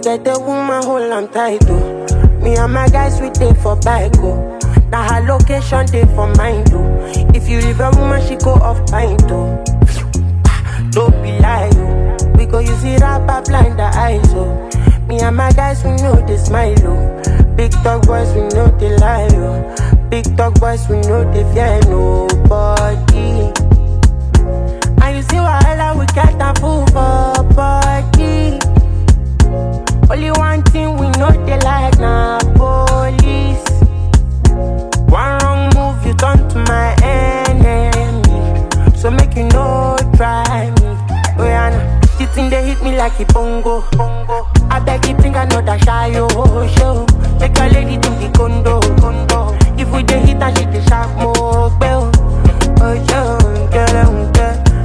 get a woman hold am tight oh. Me and my guys we dey for bike oh. Now her location dey for mine oh. If you leave a woman she go off pint oh. Don't be lie oh. We go use it up blind the eyes oh. Me and my guys we know they smile oh. Big dog boys we know they lie oh. Big dog boys we know they fear nobody. And you see wahala we get a full for body. Only one thing we know they like na police. One wrong move you turn to my enemy. So make you no try me. Oh yeah, nah. the thing they hit me like a bongo. bongo. I beg you think I know that shy oh show. Take your lady to the condo. condo. If we dey hit and she dey sharp more bell. Oh yo, get it, get it.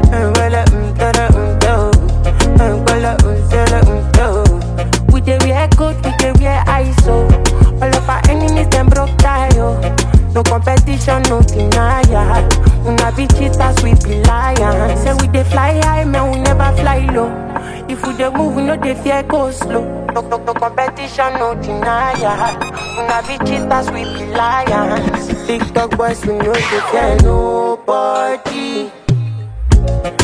We dey wear coat, we dey wear ISO. All of our enemies them broke tie oh. No competition, no denial. Una be cheaters, we be lions. Say we dey fly high, man, we never fly low. If we dey move, we no dey fear go slow. No, no, no competition, no denial. Una be cheaters, we be lions. Big dog boys, we no dey fear nobody.